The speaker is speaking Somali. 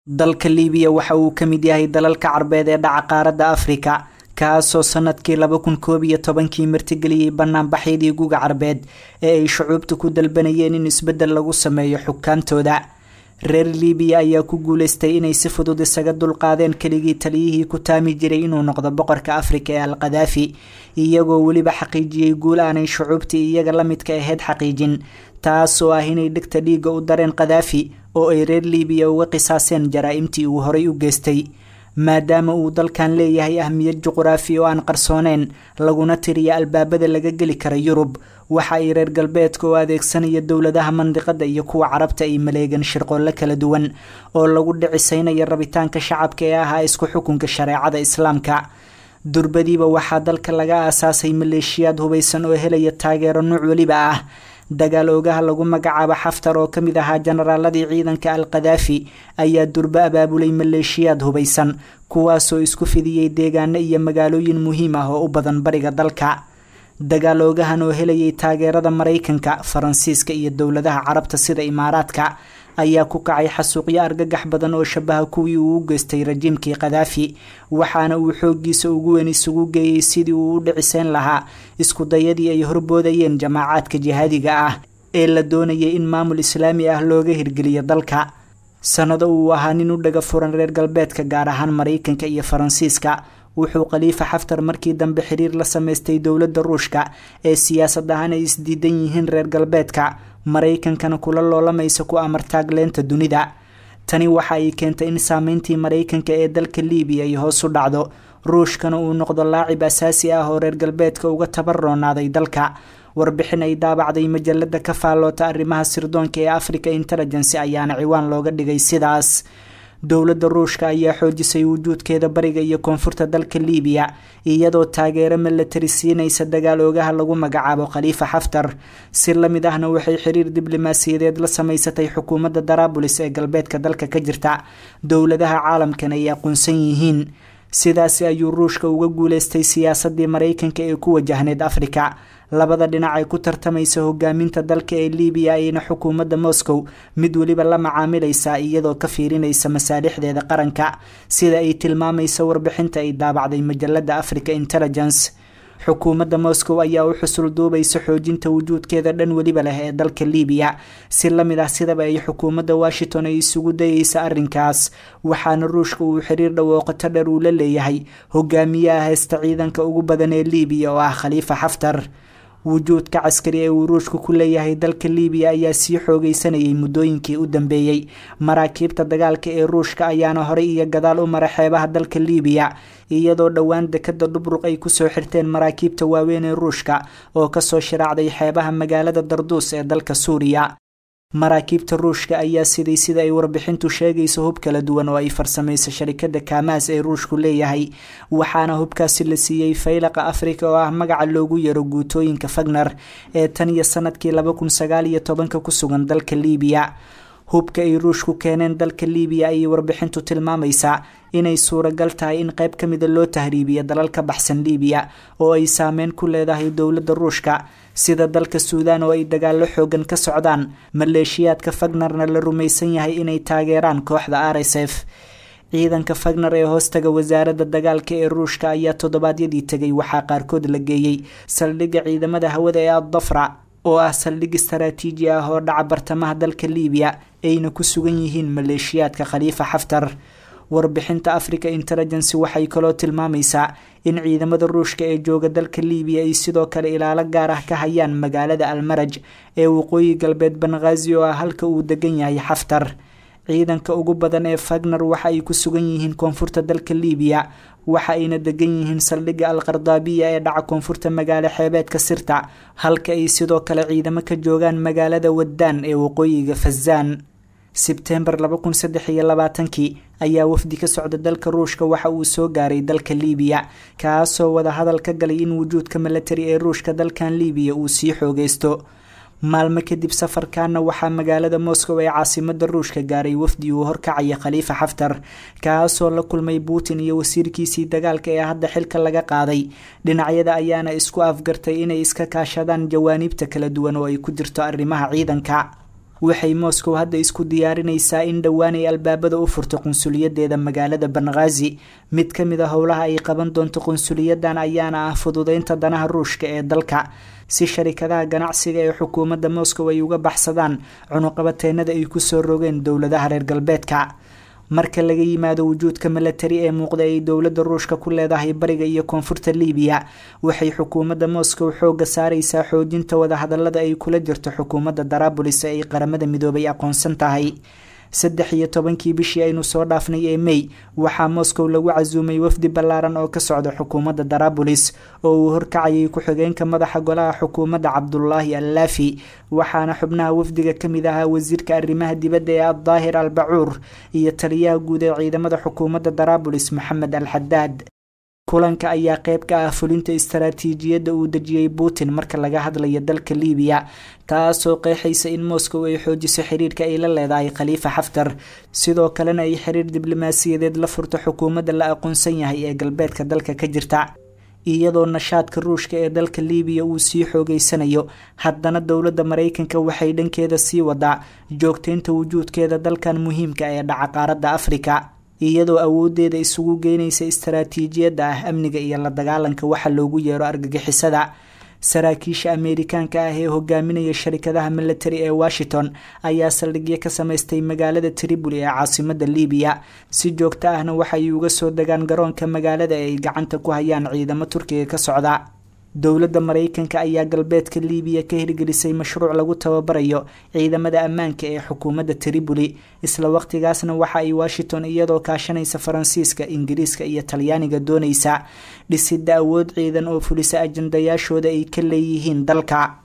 dalka liibiya waxa uu ka mid yahay dalalka carbeed ee dhaca qaaradda afrika kaasoo sanadkii laba kun koob iyo tobankii martigeliyey banaanbaxyadii guga carbeed ee ay shucuubta ku dalbanayeen in isbeddel lagu sameeyo xukaamtooda reer liibiya ayaa ku guuleystay inay si fudud isaga dulqaadeen keligii taliyihii ku taami jiray inuu noqdo boqorka afrika ee al khadaafi iyagoo weliba xaqiijiyey guul aanay shucuubtii iyaga la midka ahayd xaqiijin taasoo ah inay dhegta dhiigga u dareen khadaafi oo ay reer liibiya uga qisaaseen jaraa-imtii uu horay u geystay maadaama uu dalkan leeyahay ahmiyad juquraafi oo aan qarsooneyn laguna tiriya albaabada laga geli kara yurub waxa ay reer galbeedka oo adeegsanaya dowladaha mandiqada iyo kuwa carabta ay maleegan shirqoollo kala duwan oo lagu dhicisaynayo rabitaanka shacabka ee ahaa isku xukunka shareecada islaamka durbadiiba waxaa dalka laga aasaasay maleeshiyaad hubaysan oo helaya taageero nuuc weliba ah dagaal oogaha lagu magacaabo xaftar oo ka mid ahaa jenaraaladii ciidanka al khadaafi ayaa durbo abaabulay maleeshiyaad hubaysan kuwaasoo isku fidiyey deegaano iyo magaalooyin muhiim ah oo u badan bariga dalka dagaal oogahan oo helayay taageerada maraykanka faransiiska iyo dowladaha carabta sida imaaraadka ayaa ku kacay xasuuqyo argagax badan oo shabaha kuwii uu u geystay rajiimkii khadaafi waxaana uu xooggiisa ugu weyn isugu geeyey sidii uu u dhiciseyn lahaa iskudayadii ay horboodayeen jamaacaadka jihaadiga ah ee la doonayay in maamul islaami ah looga hirgeliyo dalka sanado uu ahaa nin u dhaga furan reer galbeedka gaar ahaan maraykanka iyo faransiiska wuxuu khaliifa xaftar markii dambe xiriir la samaystay dowladda ruushka ee siyaasad ahaan ay isdiidan yihiin reer galbeedka maraykankana kula loolamaysa ku amartaagleenta dunida tani waxa ay keentay in saameyntii maraykanka ee dalka liibiya ay hoos u dhacdo ruushkana uu noqdo laacib asaasi ah oo reer galbeedka uga tabaroonaaday dalka warbixin ay daabacday majalada ka faalloota arrimaha sirdoonka ee africa intelligence ayaana ciwaan looga dhigay sidaas dowladda ruushka ayaa xoojisay wujuudkeeda bariga iyo koonfurta dalka liibiya iyadoo taageero milatari siinaysa dagaal oogaha lagu magacaabo khaliifa xaftar si la mid ahna waxay xiriir diblomaasiyadeed la samaysatay xukuumadda daraabulis ee galbeedka dalka ka jirta dowladaha caalamkan ay aqoonsan yihiin sidaasi ayuu ruushka uga guuleystay siyaasadii maraykanka ee ku wajahneyd afrika labada dhinac ay ku tartamaysa hogaaminta dalka ee liibiya ayna xukuumadda moscow mid weliba la macaamilaysaa iyadoo ka fiirinaysa masaalixdeeda qaranka sida ay tilmaamaysa warbixinta ay daabacday majalada africa intelligence xukuumadda moscow ayaa u xusul duubaysa xoojinta wujuudkeeda dhan weliba leh ee dalka liibiya si la mid ah sidaba ay xukuumadda washington ay isugu dayeysa arrinkaas waxaana ruushka uu xiriir dhawooqato dheer uu la leeyahay hogaamiyaha heesta ciidanka ugu badan ee liibiya oo ah khaliifa xaftar wujuudka caskari ee uu ruushku ku leeyahay dalka liibiya ayaa sii xoogeysanayay muddooyinkii u dambeeyey maraakiibta dagaalka ee ruushka ayaana horey iyo gadaal u mara xeebaha dalka liibiya iyadoo dhowaan dekada dhubruq ay kusoo xirteen maraakiibta waaweyn ee ruushka oo kasoo shiraacday xeebaha magaalada darduus ee dalka suuriya maraakiibta ruushka ayaa siday sida ay warbixintu sheegayso hub kala duwan oo ay farsamayso sharikada kamaas ee ruushku leeyahay waxaana hubkaasi la siiyey faylaqa afrika oo ah magaca loogu yaro guutooyinka fagner ee tan iyo sanadkii laba kun sagaal iyo tobanka ku sugan dalka liibiya hubka ay ruushku keeneen dalka liibiya ayay warbixintu tilmaamaysaa inay suuragal tahay in qayb ka mida loo tahriibiyo dalal ka baxsan liibiya oo ay saameyn ku leedahay dowladda ruushka sida dalka suudaan oo ay dagaallo xoogan ka socdaan maleeshiyaadka fagnerna la rumaysan yahay inay taageeraan kooxda r s f ciidanka fagner ee hoostaga wasaaradda dagaalka ee ruushka ayaa toddobaadyadii tegay waxaa qaarkood la geeyey saldhigga ciidamada hawada ee addafra oo ah saldhig istaraatiiji ah oo dhaca bartamaha dalka liibiya ayna ku sugan yihiin maleeshiyaadka khaliifa xaftar warbixinta africa intelligence waxay kaloo tilmaamaysaa in ciidamada ruushka ee jooga dalka liibiya ay sidoo kale ilaalo gaar ah ka hayaan magaalada almaraj ee waqooyi galbeed banghaazi oo ah halka uu degan yahay xaftar ciidanka ugu badan ee fagner waxa ay ku sugan yihiin koonfurta dalka liibiya waxa ayna degan yihiin saldhigga al khardaabiya ee dhaca koonfurta magaalo xeebeedka sirta halka ay sidoo kale ciidamo ka joogaan magaalada waddaan ee waqooyiga fazaan sebtembar laba kun saddex iyo labaatankii ayaa wafdi ka socda dalka ruushka waxa uu soo gaaray dalka liibiya kaasoo wada hadal ka galay in wujuudka milatari ee ruushka dalkan liibiya uu sii xoogeysto maalmo kadib safarkaana waxaa magaalada moscow ee caasimada ruushka gaaray wafdi uu horkacaya khaliifa xaftar kaasoo la kulmay putin iyo wasiirkiisii dagaalka ee hadda xilka laga qaaday dhinacyada ayaana isku afgartay inay iska kaashadaan jawaaniibta kala duwan oo ay ku jirto arrimaha ciidanka waxay moscow hadda isku diyaarinaysaa in dhowaan ay albaabada u furto qunsuliyadeeda magaalada banghaazi mid ka mid a howlaha ay qaban doonto qunsuliyadan ayaana ah fududeynta danaha ruushka ee dalka si sharikadaha ganacsiga ee xukuumadda moscow ay uga baxsadaan cunuqabateenada ay kusoo rogeen dowladaha reer galbeedka marka laga yimaado wujuudka milatari ee muuqda ay dowladda ruushka ku leedahay bariga iyo koonfurta libiya waxay xukuumadda moscow xooga saareysaa xoojinta wadahadalada ay kula jirto xukuumadda darabulis ee ay qaramada midoobay aqoonsan tahay saddex iyo tobankii bishii aynu soo dhaafnay ee mey waxaa moscow lagu casuumay wafdi ballaaran oo ka socda xukuumadda darabulis oo uu horkacayay ku-xigeenka madaxa golaha xukuumadda cabdulaahi allaafi waxaana xubnaha wafdiga ka mid ahaa wasiirka arrimaha dibadda ee addaahir al bacuur iyo taliyaha guud ee ciidamada xukuumadda darabulis maxamed al xadaad kulanka ayaa qeyb ka ah fulinta istaraatiijiyadda uu dejiyey putin marka laga hadlayo dalka libiya taasoo qeexaysa in moscow ay xoojiso xiriirka ay la leedahay khaliifa xaftar sidoo kalena ay xiriir diblomaasiyadeed la furto xukuumadda la aqoonsan yahay ee galbeedka dalka ka jirta iyadoo nashaadka ruushka ee dalka libiya uu sii xoogeysanayo haddana dowladda maraykanka waxay dhankeeda sii wadaa joogteynta wujuudkeeda dalkan muhiimka ee dhaca qaaradda afrika iyadoo awoodeeda isugu geynaysa istaraatiijiyadda ah amniga iyo la dagaalanka waxa loogu yeero argagixisada saraakiisha ameerikaanka ah ee hogaaminaya sharikadaha militari ee washington ayaa saldhigyo ka samaystay magaalada triboli ee caasimada libiya si joogto ahna waxay uga soo degaan garoonka magaalada ee ay gacanta ku hayaan ciidamo turkiga ka socda dowladda maraykanka ayaa galbeedka libiya ka hirgelisay mashruuc lagu tababarayo ciidamada ammaanka ee xukuumadda triboli isla waqtigaasna waxa ay washington iyadoo kaashanaysa faransiiska ingiriiska iyo talyaaniga doonaysa dhisidda awood ciidan oo fulisa ajandayaashooda ay ka leeyihiin dalka